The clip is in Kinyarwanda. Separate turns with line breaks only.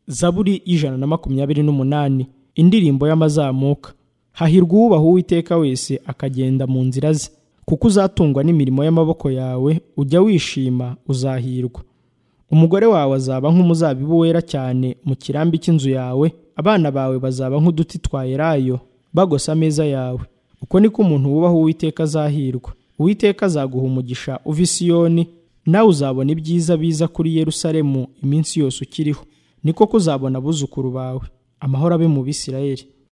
zaburi y'ijana na makumyabiri n'umunani indirimbo y'amazamuka hahirwa uwubaha uwiteka wese akagenda mu nzira ze kuko uzatungwa n'imirimo y'amaboko yawe ujya wishima uzahirwa umugore wawe azaba nk'umuzabibu wera cyane mu kirambi cy'inzu yawe abana bawe bazaba nk'uduti twa elayo bagosa ameza yawe uko niko umuntu wubaha uwiteka azahirwa uwiteka azaguha umugisha uva i siyoni nawe uzabona ibyiza biza kuri Yerusalemu iminsi yose ukiriho niko kuzabona abuzukuru bawe amahoro abe mu bisirayeri